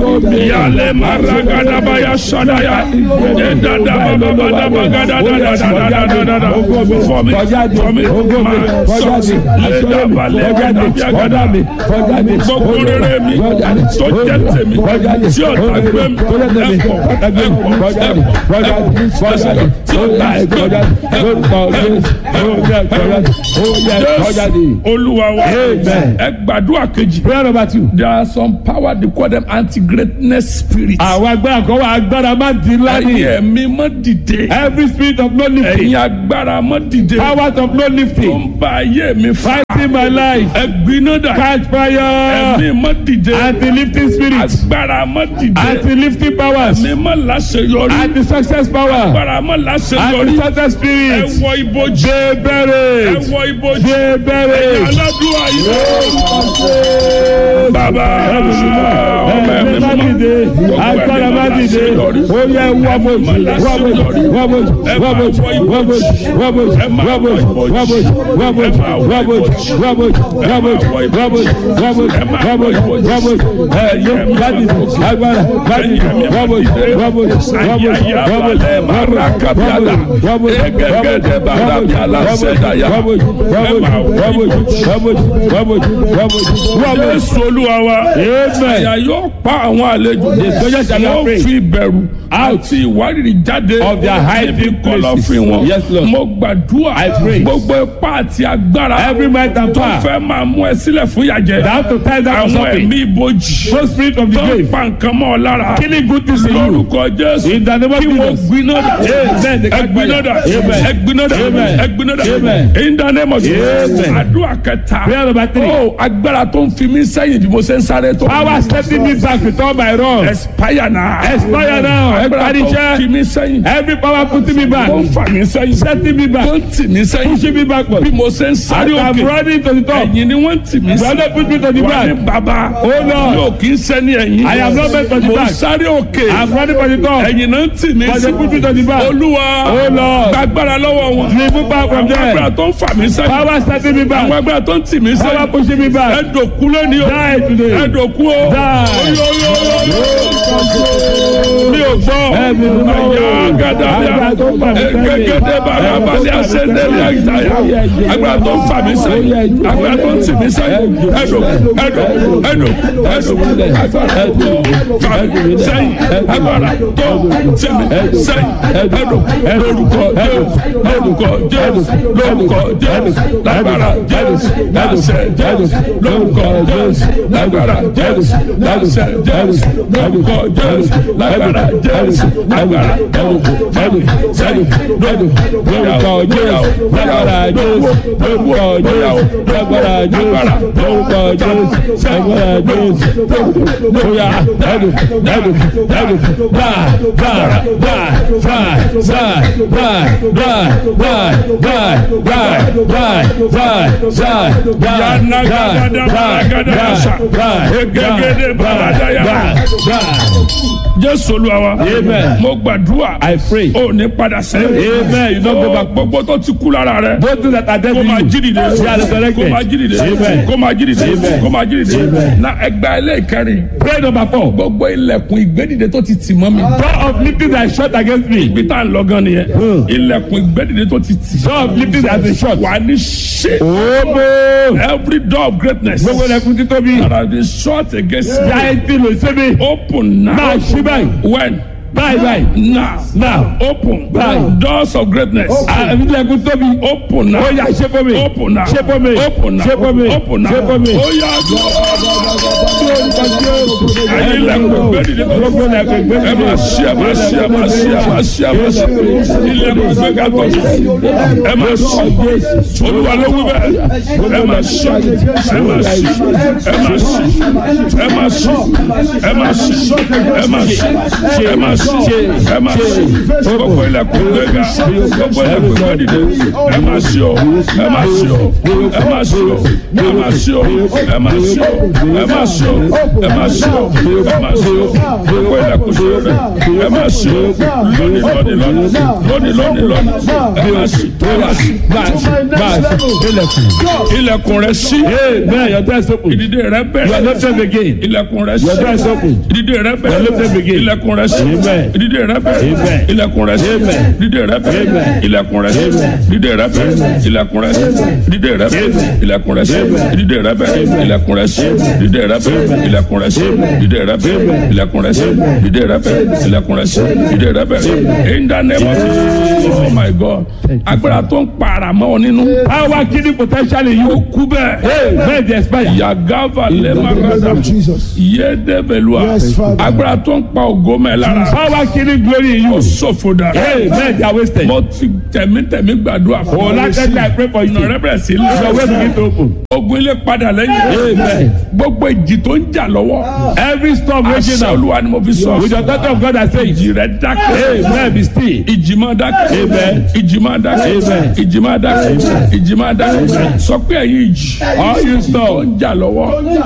Yale maragadabaya sadaya. Edadabababadabagadadadadadadadada. For me, for me, my sons. Ledabalẹ̀gàdàbíàgàdà. Gbogbo rere mi tó jẹ́ tèmi tí ọ̀tá gbé mi ẹ̀pọ̀ ẹ̀pọ̀ ẹ̀pọ̀ ẹ̀pọ̀ tí ọ̀tá gbé mi ẹ̀pọ̀ olúwa wa Amen. ẹ gbàdúrà kejì. prayer number two. there are some power they call them anti-greatness spirits. àwọn agbára kan wà agbára má di ńlá ẹ̀yin ni. ẹ̀mí mọ́ dìde. every spirit of no lifting. ẹ̀yin agbára mọ́ dìde. powers of no tó lifting. ń ba ayé mi fa. fighting my life. ẹ̀gbiná dà. catch fire. ẹ̀mí mọ́ dìde. anti-lifting spirits. agbára mọ́ dìde. anti-lifting powers. ẹ̀mí mọ́ láṣeyọrí. anti-success power. agbára mọ́ láṣeyọrí. anti-success ẹ spirits. wọ ibojì. dey ẹ buried. wọ ibojì. dey ẹ̀yin buried. aládùúgbò yìí. bàbá ọmọ ẹ̀mí má mọ́. dìde agbára má dìde ó yẹ wọ́bọ̀jì wọ́bọ̀jì wọ́bọ̀jì wọ́bọ̀jì wọ́bọ̀jì wọ́bọ̀jì wọ́bọ̀jì wọ́bọ̀jì wọ́bọ̀jì wọ́bọ̀jì wọ́bọ̀jì wọ́bọ̀jì wọ́bọ̀jì wọ́bọ̀jì wọ́bọ̀jì wọ́bọ̀jì ẹ̀yẹ má dìde agbára má dìde wọ́bọ̀jì wọ́bọ̀jì wọ́bọ̀jì wọ́bọ̀jì Jésù olúwa wa. Àyà yóò pa àwọn àlejò. soldiers shall not Wọ́n pray. fi ìbẹ̀rù àti ìwárìrì jáde. Of their hiding níbi kọ̀lọ̀fín wọn. Yes, Lord. Mo gbàdúrà. I pray. Gbogbo ipá àti agbára. every might and tó power fẹ́ máa mú ẹ sílẹ̀ fún ìyàjẹ́. down to tie down Àwọn something ẹ̀mí ibojì. no spirit of the Tó ń grave pa nǹkan mọ́ ọ lára. killing good things in you Lórúkọ Jésù. in the name of Kí wọ́n Jesus gbiná dà. Amen. Ẹgbiná dà. Amen. Ẹgbiná dà. Amen. Ẹgbiná dà. Amen. In the name of Jesus. Amen. Àdúrà kẹta. prayer number three Ó agbára tó ń fi mí sẹ́yìn bí mo ṣe ń sáré tó. power setting me back with all my wrongs Expire now. Expire now. Agbára tó ń Expire. fi mí sẹ́yìn. every power putting me back Tó ń fà mí sẹ́yìn. setting me back Tó ń tì mí sẹ́yìn. pushing me backward Bí mo ṣe ń sáré I'm òkè. running to the top Ẹ̀yìn ni wọ́n ń tì mí sí. brother put me to the Wà ní back bàbá. Oh, Lord. Yóò kí ń sẹ́ni ẹ̀yìn. I am not meant to the Mo ń back. sáré òkè. I'm running for the top Ẹ̀yìn náà ń tì mí but sí. they put me to the back Olúwa. Oh, Lord. Gbàgbára lọ́wọ́ wọn. remove back from Àwọn agbára there tó ń fà mí sẹ́yìn. power setting me Àwọn back agbára tó ń tì mí power sẹ́yìn. pushing me back Ẹ̀dọ̀kú lónìí o. die today Ẹ̀dọ̀kú o. Die. Oyo, oyo, oyo, oyo. Mi ò gbọ́. Ẹ̀mí mímọ́. Àyà gàdàbíà. Agbára tó ń fà mí sẹ́yìn. Egegede bàrà balẹ̀ àṣẹ̀dẹ̀lẹ̀ àyítáyà. Agbára tó ń fà mí sẹ́yìn. Agbára tó ń tì mí sẹ́yìn. Ẹ̀dọ̀ ẹ̀dọ̀ ẹ̀dọ̀ ẹ̀dọ̀. Agbára tó fà mí sẹ́yìn. Agbára tó tì mí sẹ́yìn. Ẹ̀dọ̀ lórúkọ Jésù. Lórúkọ Jésù. Lórúkọ Jésù. Lágbára Jésù. Láṣẹ Jésù. Lórúkọ Jésù. Lágbára Jésù. Láṣẹ Jésù. Lórúkọ Jésù. Lágbára Jésù. Lágbára Jésù. Fẹ́mi sẹ́yìn. Lórúkọ Jésù. Lágbára Jésù. Lórúkọ Jésù. Lágbára Jésù. Lórúkọ Jésù. Lágbára Jésù. Bóyá ẹ̀dùn ẹ̀dùn ẹ̀dùn báà báà báà báà báà báà báà báà báà báà báà báà báà Jésù Olúwa wa. Amen. Mo gbàdúrà. I pray O ní padà sẹ́yìn. Amen. You don't go back. Gbogbo tó ti kú lára rẹ̀. those things that are dead Kó in máa you jí dìde. they are resurrected Kó máa jí dìde. Amen. Kó máa jí dìde. Amen. Kó máa jí dìde. Na ẹgbẹ́ ilé ìkẹrin. prayer number four Gbogbo ilẹ̀kùn ìgbédìde tó ti tì mọ́ mi. door of lifting that is shut against me Ibi tá à ń lọ gan nìyẹn. Ilẹ̀kùn ìgbédìde tó ti tì. door of lifting that is shut Wà ní ṣe. omo Every door of greatness. gbogbo ẹlẹ́kùn títóbi that has been shut against me. jáìtì ló ṣe mí Open now. máa ṣí báyìí When? báyìí báyìí Now. now Open. Báyìí. Doors of greatness. àbí ẹlẹ́kùn tóbi Open now. ó yá ṣe fún mi Open now. ṣe fún mi Open now. ṣe fún mi Open now. ṣe fún mi. Ó yá ẹyin ilẹ̀kùn gbẹ́dìde tó gbogbo ẹlẹ́kùn ẹ ìgbésẹ̀ máa ṣí ẹ máa ṣí ẹ máa ṣí ẹ máa ṣí ẹ máa ṣí ilẹ̀kùn gbẹ́gà tó ẹ máa ṣí olúwa ló wí bẹ́ẹ̀ ẹ máa ṣí ẹ máa ṣí ẹ máa ṣí ẹ máa ṣí ẹ máa ṣí ẹ máa ṣí ẹ máa ṣí ṣí ẹ máa ṣí gbogbo ilẹ̀kùn gbéga gbogbo ilẹ̀kùn gbẹ́dìde ẹ máa ṣí o ẹ máa ṣí o ẹ máa ṣí o ẹ máa ṣí o ẹ máa ṣí o ẹ máa ṣí o ẹ máa ṣí o ẹ máa ṣí o gbogbo ilẹ̀kùn ṣí o rẹ ẹ máa ṣí o lónìí lónìí lónìí lónìí lónìí lónìí ẹ máa ṣí ẹ máa ṣí ilẹ̀kùn rẹ ṣí Amen. Your door is open. ìdìde rẹ You are bẹ̀rẹ̀ lifted again. ilẹ̀kùn rẹ Your door is ṣí open. ìdìde rẹ Your lifted bẹ̀rẹ̀ again. ilẹ̀kùn rẹ ṣí Amen. ìdìde rẹ bẹ̀rẹ̀ Amen. ilẹ̀kùn rẹ ṣí Amen. ìdìde rẹ bẹ̀rẹ̀ Amen. ilẹ̀kùn rẹ ṣí ìdìde rẹ bẹ̀rẹ̀ ilẹ̀kùn rẹ ṣí ìdìde rẹ bẹ̀rẹ̀ ilẹ̀kùn rẹ ṣí ìdìde rẹ bẹ̀rẹ̀ ilẹ̀kùn rẹ ṣí ìdìde rẹ bẹ̀rẹ̀ ilẹ̀kùn rẹ ṣí ìdìde rẹ bẹ̀rẹ̀ ilẹ̀kùn rẹ ṣí ìdìde rẹ bẹ̀rẹ̀ ilẹ̀kùn rẹ ṣí ìdìde rẹ bẹ̀rẹ̀ in the name of Jesus oh my God agbára tó ń para mọ́ ọ nínú Power killing potential in ó you. kú bẹ́ẹ̀ Amen. They expire. yagava In the name lẹ́màgàdà of Jesus. yédebelua Yes, Father. agbára tó ń pa ògo mẹ́ lára Power killing glory in ó you. ṣòfò dà Amen. They are wasted. mo ti tẹ̀mítẹ̀mí gbàdúrà fún Oh, like that, I pray for you. ọ̀nà rẹ bẹ̀rẹ̀ sí Your way lọ begin to open. ogun ilé padà lẹ́yìn Amen. gbogbo ìjì tó ń jà lọ́wọ́ Every storm raging àṣẹ now. olúwa ni mo fi sọ With the daughter of God, I say, ìjì rẹ dákẹ́ Amen. Be still. ìjì máa dákẹ́ Amen. ìjì máa dákẹ́ Amen. ìjì máa dákẹ́ ìjì máa dákẹ́ sọ pé ẹ̀yin ìjì All you tó storm, ń jà lọ́wọ́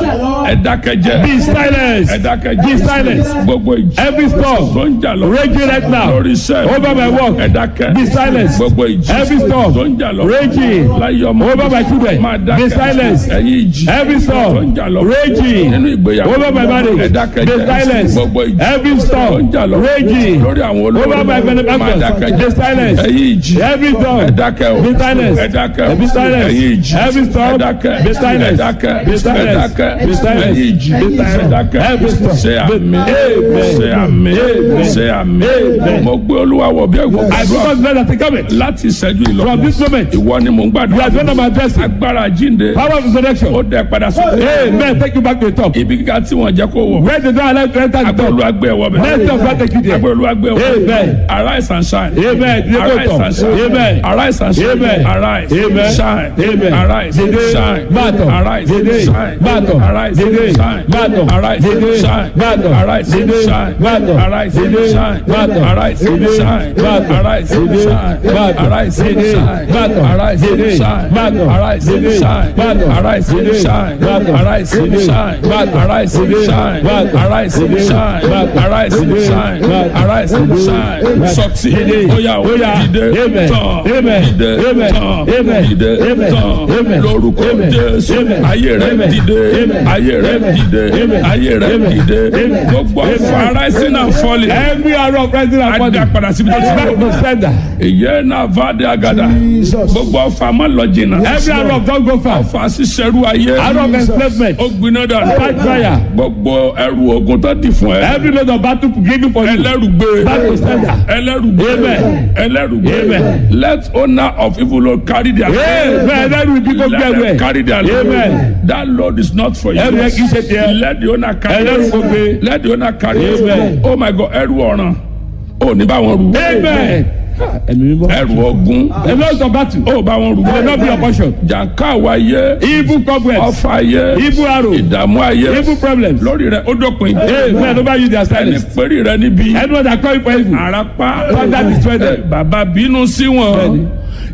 ẹ dákẹ́ jẹ́ be silent. ẹ dákẹ́ Be jẹ́ silent. gbogbo ìjì Every tó storm ń jà lọ́wọ́ raging right now. lórí iṣẹ́ Over my work. ẹ dákẹ́ Be silent. gbogbo ìjì Every storm tó ń jà lọ́wọ́ raging láyé ọmọ over my children. máa Be dákẹ́ silent. ẹ̀yin ìjì Every tó ń storm jà lọ́wọ́ raging nínú ìgbéyàwó over my marriage. ẹ dákẹ́ Be jẹ́ silent. gbogbo ìjì Every tó ń storm jà lọ́wọ́ raging lórí àwọn olórí over my máa benefactors. dákẹ́ Be jẹ́ silent. ẹ̀yin ìjì Every storm. ẹ dákẹ́ o Be silent. ẹ dákẹ́ o Be silent. ẹ̀yin ìjì Every storm. ẹ dákẹ́ Be silent. ẹ dákẹ́ Be ẹ silent. dákẹ́ Be silent. ẹ̀yin ìjì Be ẹ silent. dákẹ́ Every storm. ṣe àmì Amen. ṣe àmì Amen. ṣe àmì Amen. mo gbé olúwa wọ bí ẹ̀gbọ́n I gbàdúrà because God has taken it. láti ìṣẹ́jú ìlọ From this moment, ìwọ ni mò ń you gbàdúrà are going to my blessing. agbára jíǹde Power of ó resurrection. dẹ padà sókè Amen. Take you back to the top. ibi kíkà tí wọ́n jẹ́ kó wọ̀ Where the door allowed to enter the agbára top. olúwa gbé ẹ̀wọ̀ bẹ̀ Next of God take you there. agbára olúwa gbé ẹ̀wọ̀ Amen. bẹ̀ arise and shine Amen. Dìde kó arise tọ̀. and shine Amen. arise and shine Amen. arise Amen. shine Amen. arise Dìde. shine Máa tọ̀. arise Dìde. shine Máa tọ̀. arise Dìde. shine Máa tọ̀. arise Dìde. shine Máa tọ̀. arise Dìde. shine Máa tọ̀. arise Dìde. shine Máa tọ̀. arise Dìde. shine Máa tọ̀. arise Dìde. shine Máa tọ̀. arise Dìde. shine Máa tọ̀. arise Dìde. shine Máa tọ̀. arise Dìde. shine Máa tọ̀. arise Dìde. shine Máa tọ̀. arise Dìde. shine Máa tọ̀. arise Dìde. shine Máa tọ̀. arise Dìde. shine Máa tọ̀. arise Dìde. shine Máa tọ̀. arise Dìde. shine Máa tọ̀. sọtì Dìde. oya Oya. dìde Amen. tán Amen. dìde Amen. tán Amen. dìde Amen. tán Amen. lórúkọ Amen. Jésù Amen. ayé rẹ Amen. dìde Amen. ayé rẹ Amen. dìde Amen. ayé rẹ Amen. dìde Amen. gbogbo ọfọ Amen. rising and falling Every arrow of rising and falling. adá padà síbi tó ti Back bẹ̀rẹ̀ to sender. ìyẹn náà fàdé àgàdà Jesus. gbogbo ọfọ àmọ́ lọ jìnnà Every arrow of don't go far. ọfọ àṣìṣẹ́rú ayé Arrow of enslavement. ó gbiná dànù Fight fire. gbogbo ẹrù ogun tó di fún ẹ Every load of battle given for you. ẹlẹ́rùgbé Back to sender. ẹlẹ́rùgbé Amen. ẹlẹ́rùgbé Amen. let owner of evil load carry their Amen. Every people let get them away. carry their load Amen. that load is not for you Ẹrù yẹn kì í ṣe tiẹ̀. let the owner carry Ẹlẹ́rù it kò gbé. let the owner carry it Amen. oh my god ẹrù ọ̀ràn ò ní bá wọn rù Amen. Ẹ̀mí mímọ́. ẹrù ogun A lot of battle. ó bá wọn rù Will not be your portion. jàǹká wáyé Evil cobwebs. ọfà ayé Evil arrow. ìdààmú ayé Evil problems. lórí rẹ ó dópin Amen. Over you their ẹni silence. péré rẹ níbi Anyone that call you for evil. àràpá Father destroy them. Eh, bàbá bínú sí wọn Bẹ́ẹ̀ni.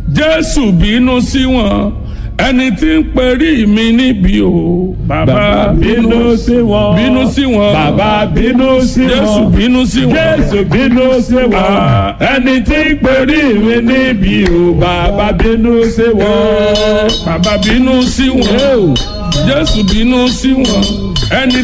jésù bínú sí wọn ẹni tí ń perí mi níbi o bàbá bínú sí wọn. bínú sí wọn Bàbá bínú sí jésù wọn. bínú sí wọn Jésù bínú sí wọn. Ah. Ẹni tí ń perí mi níbi o. Bàbá bínú sí wọn. bàbá bínú sí wọn jésù bínú sí wọn ẹni